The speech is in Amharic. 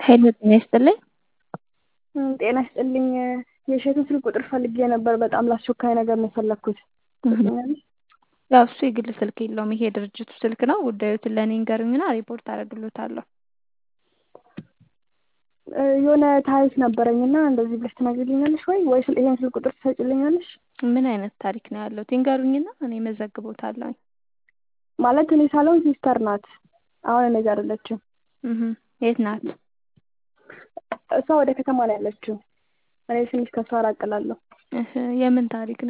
ሄሎ ጤና ይስጥልኝ። ጤና ይስጥልኝ። የእሸቱን ስልክ ቁጥር ፈልጌ ነበር። በጣም ለአስቸኳይ ነገር ነው የፈለግኩት። ትሰጪኛለሽ? ያው እሱ የግል ስልክ የለውም። ይሄ የድርጅቱ ስልክ ነው። ጉዳዮትን ለእኔ ንገሩኝና ሪፖርት አደርግሎታለሁ። የሆነ ታሪክ ነበረኝና እንደዚህ ብለሽ ትነግሪልኛለሽ ወይ ወይስ ይሄን ስልክ ቁጥር ትሰጪልኛለሽ? ምን አይነት ታሪክ ነው ያለው? ይንገሩኝና እኔ መዘግቦታለሁ። ማለት እኔ ሳልሆን ሲስተር ናት። አሁን እኔ ጋር አይደለችም። የት ናት? እሷ ወደ ከተማ ነው ያለችው። እኔ ትንሽ ከሷ ራቅ እላለሁ። የምን ታሪክ ነው?